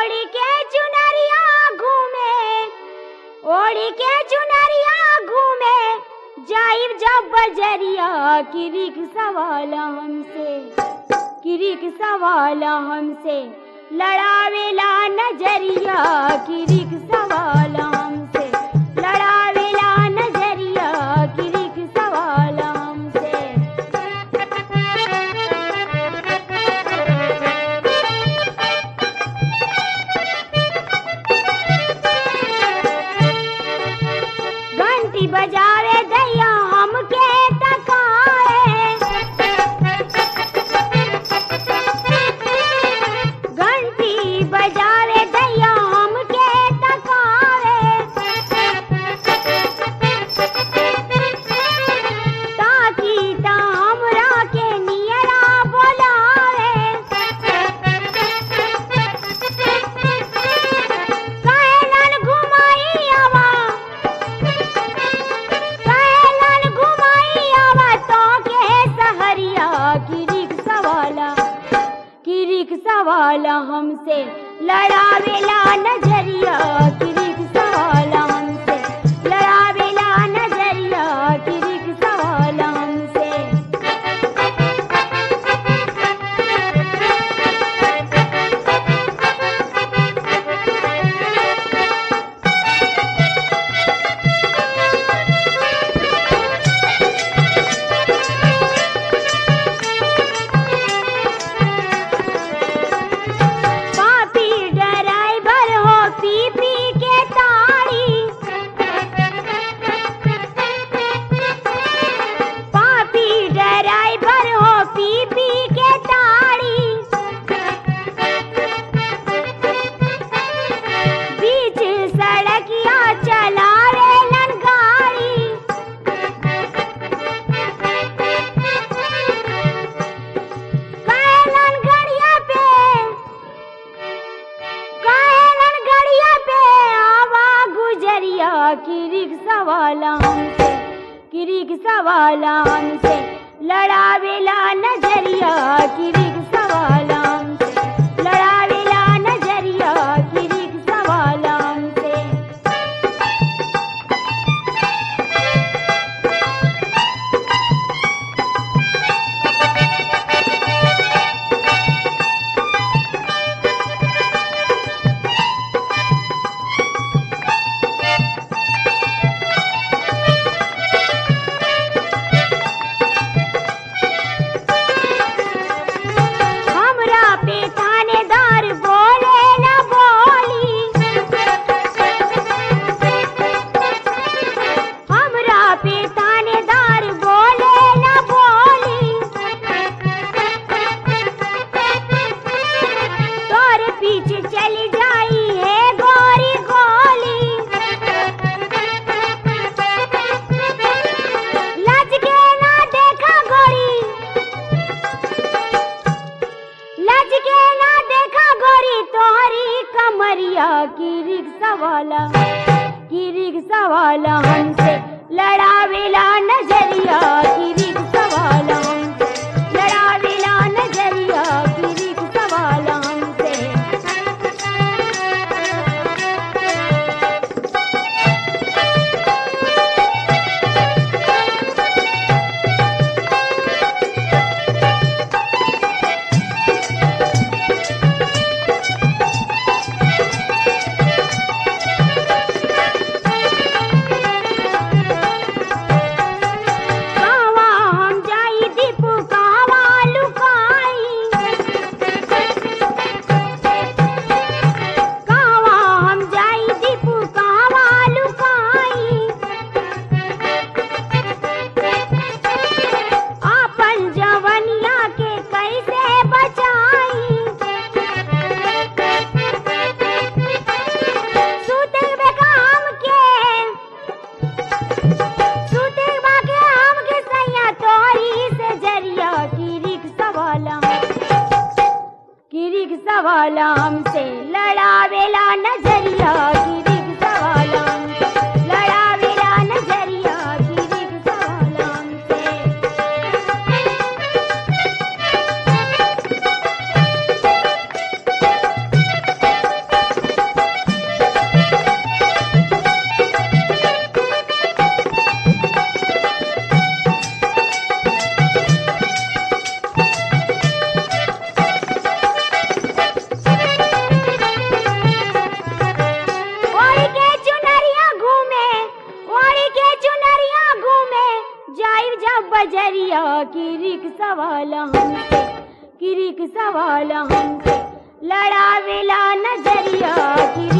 ओढ़ी के चुनरिया घूमे ओढ़ी के चुनरिया घूमे जाइब जब बजरिया किरिक सवाल हमसे किरिक सवाल हमसे लड़ावेला नजरिया किरिक सवाल हमसे लड़ावेला नजरिया किरिक सवाल हमसे घंटी बजावे दैया हमके तकाए घंटी बजावे दैया हमके तकाए ताकि ता हमरा के नियरा बोलावे कहलन घुमाई आवा कहलन घुमाई आवा तो के सहरिया की रिक्शा वाला की रिक्शा वाला हमसे लड़ावेला नजरिया की रिक्शा वाला हमसे लड़ावेला नजरिया की रिक्शा वाला हमसे पापी ड्राइवर हो पी पी के ताड़ी पापी ड्राइवर हो पी पी के ताड़ी बीच सड़किया चलावेलन गाड़ी कहलन गड़िया पे कहलन गड़िया पे आवा गुजरिया की रिक्शा वाला हमसे की रिक्शा वाला हमसे लड़ावेला नजरिया की रिक्शा वाला हमसे लड़ावेला नजरिया की रिक्शा वाला हमसे हमरा पे थानेदार बोले न बोली हमरा पे थानेदार बोले न बोली तोर पीछे चली जाई है गोरी गोली लज के ना देखा गोरी लज के ना देखा गोरी तोहरी कमरिया की रिक्शा वाला की रिक्शा वाला हमसे लड़ावेला नजरिया की रिक्शा वाला हमसे लड़ावेला नजरिया की रिक्शा वाला हमसे कावा हम जाई दीपू कावा लुकाई कावा हम जाई दीपू कावा लुकाई आपन जवनिया के कैसे बचाई सुते बेकाम के सुते बाके हम के सैया तोरी से जरिया की रिक्शा वाला की रिक्शा वाला हमसे लड़ावेला नजरिया की रिक्शा वाला हमसे लड़ावेला नजरिया की रिक्शा वाला हमसे बजरिया की रिक्शा वाला हमसे की रिक्शा वाला हमसे लड़ावेला नजरिया की